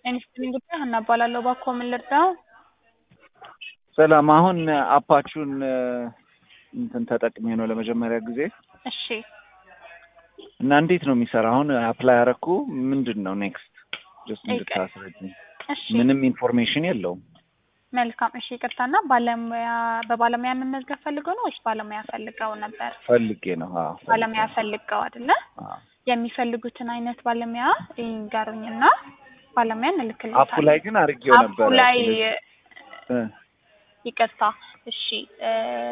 ኢንስቲትዩት ጉዳይ ሀና እባላለሁ። እባክዎ ምን ልርዳው? ሰላም። አሁን አፓችሁን እንትን ተጠቅሜ ነው ለመጀመሪያ ጊዜ እሺ እና እንዴት ነው የሚሰራ? አሁን አፕላይ አረኩ። ምንድን ነው ኔክስት? ጀስት እንድታስረጅኝ። እሺ ምንም ኢንፎርሜሽን የለውም። መልካም። እሺ ይቅርታና ባለሙያ በባለሙያ መመዝገብ ፈልገው ነው ወይስ ባለሙያ ፈልገው ነበር? ፈልጌ ነው። አዎ ፈልጌ ባለሙያ ነው። ፈልገው አይደለ? አዎ። የሚፈልጉትን አይነት ባለሙያ ይንገሩኝና ባለሙያ አፑ እንልክልዎታለን። ላይ ግን አርጌው አፑ ነበረ። ላይ እ ይቅርታ። እሺ እ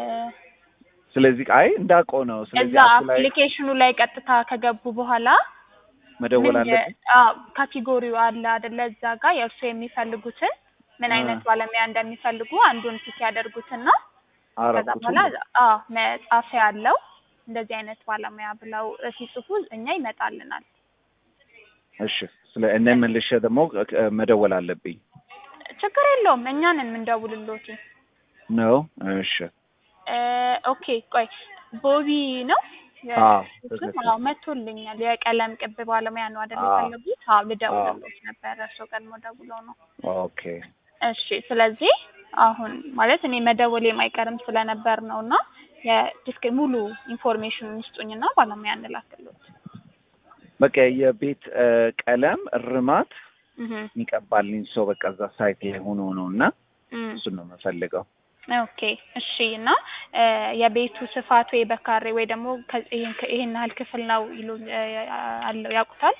ስለዚህ አይ እንዳውቀው ነው። ስለዚህ እዛ አፑ ላይ አፕሊኬሽኑ ላይ ቀጥታ ከገቡ በኋላ መደወል ምን አለብኝ። አዎ ካቴጎሪው አለ አይደለ? እዛ ጋር የእርሱ የሚፈልጉትን ምን አ። አይነት ባለሙያ እንደሚፈልጉ አንዱን ፒክ ያደርጉትና ከዛ አረኩት። በኋላ አዎ መጻፊያ አለው እንደዚህ አይነት ባለሙያ ብለው ሲጽፉ እኛ ይመጣልናል። እሺ። ስለ እኔ መልሼ ደግሞ እ- መደወል አለብኝ ችግር የለውም እኛንን የምንደውልሎት። ነው። እሺ። እ ኦኬ ቆይ ቦቢ ነው የ- አዎ እሱም ትክክል። አዎ መቶልኛል። የቀለም ቅብ ባለሙያ ነው አይደል አዎ። የፈለጉት? አዎ ልደውልሎት ነበረ እርስዎ ቀድሞ ደውለው ነው። ኦኬ። እሺ ስለዚህ አሁን ማለት እኔ መደወል የማይቀርም ስለነበር ነው እና የዲስክ ሙሉ ኢንፎርሜሽኑን ይስጡኝና ባለሙያ እንላክሎት። በቃ የቤት እ፣ ቀለም እርማት እህ የሚቀባልኝ ሰው በቃ እዛ ሳይት ላይ ሆኖ ነው እና እም እሱን ነው የምፈልገው። ኦኬ እሺ። እና እ የቤቱ ስፋት ወይ በካሬ ወይ ደግሞ ከ- ይሄን ይሄን ያህል ክፍል ነው ይሉ እ አለው ያውቁታል?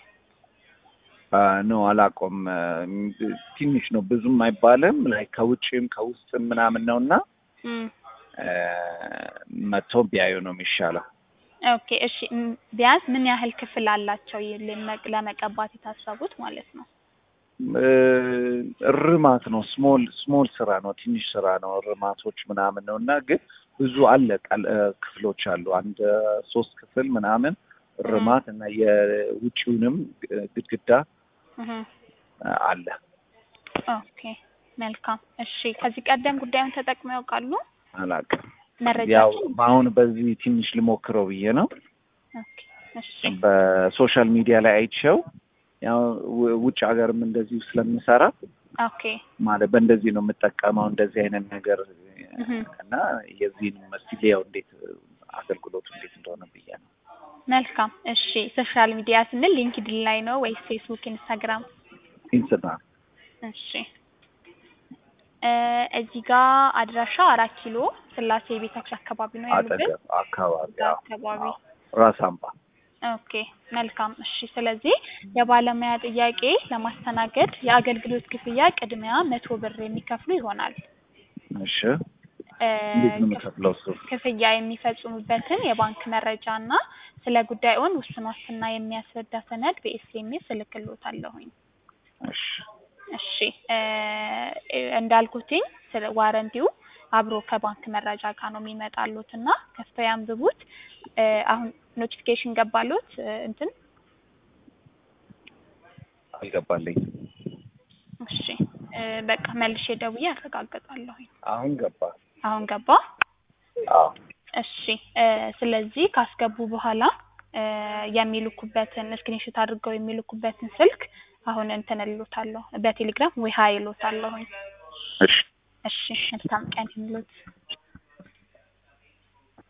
ኖ አላውቀውም። እ፣ ትንሽ ነው ብዙም አይባልም። ላይ ከውጭም ከውስጥም ምናምን ነው እና እም እ፣ መጥቶ ቢያዩ ነው የሚሻለው። ኦኬ እሺ። እም ቢያንስ ምን ያህል ክፍል አላቸው ይ- ለመ- ለመቀባት የታሰቡት ማለት ነው? እ፣ እርማት ነው። ስሞል ስሞል ስራ ነው። ትንሽ ስራ ነው። እርማቶች ምናምን ነው እና ግን ብዙ አለ ቀል- እ፣ ክፍሎች አሉ። አንድ ሶስት ክፍል ምናምን እርማት እና የውጭውንም እ፣ ግድግዳ እህ እ፣ አለ። ኦኬ መልካም እሺ። ከዚህ ቀደም ጉዳዩን ተጠቅመው ያውቃሉ? አላውቅም። ያው መረጃችን አሁን በዚህ ትንሽ ልሞክረው ብዬ ነው። ኦኬ እሺ በሶሻል ሚዲያ ላይ አይቼው ያው ው- ውጭ ሀገርም እንደዚሁ ስለምሰራ ኦኬ ማለት በእንደዚህ ነው የምጠቀመው እንደዚህ አይነት ነገር እህ እና የዚህን መስሊያው እንዴት አገልግሎቱ እንዴት እንደሆነ ብዬ ነው። መልካም እሺ። ሶሻል ሚዲያ ስንል ሊንክድን ላይ ነው ወይስ ፌስቡክ፣ ኢንስታግራም? ኢንስታግራም እሺ እ እዚህ ጋር አድራሻው አራት ኪሎ ስላሴ ቤታችን አካባቢ ነው ያሉበት? አጠገብ አካባቢ እዛ አዎ፣ አካባቢ አዎ። ራስ አምባ ኦኬ መልካም እሺ። ስለዚህ የባለሙያ ጥያቄ ለማስተናገድ የአገልግሎት ክፍያ ቅድሚያ መቶ ብር የሚከፍሉ ይሆናል። እሺ እ እንዴት ነው የምከፍለው እሱ? ክፍያ የሚፈጽሙበትን የባንክ መረጃ እና ስለ ጉዳዩን ውስን ዋስትና የሚያስረዳ ሰነድ በኤስኤምኤስ እልክልዎታለሁኝ። እሺ እሺ እ እንዳልኩትኝ ስለ ዋረንቲው አብሮ ከባንክ መረጃ ጋር ነው የሚመጣሉት እና ከፍተው ያንብቡት። እ አሁን ኖቲፊኬሽን ገባሉት እ እንትን አልገባልኝ። እሺ እ በቃ መልሼ ደውዬ አረጋግጣለሁኝ። አሁን ገባ። አሁን ገባ። አዎ እሺ እ ስለዚህ ካስገቡ በኋላ እ የሚልኩበትን ስክሪንሾት አድርገው የሚልኩበትን ስልክ አሁን እንትን እልዎታለሁ በቴሌግራም ወይ ሀይ እልዎታለሁኝ። እሺ እሺ መልካም ቀን ይሁንልዎት።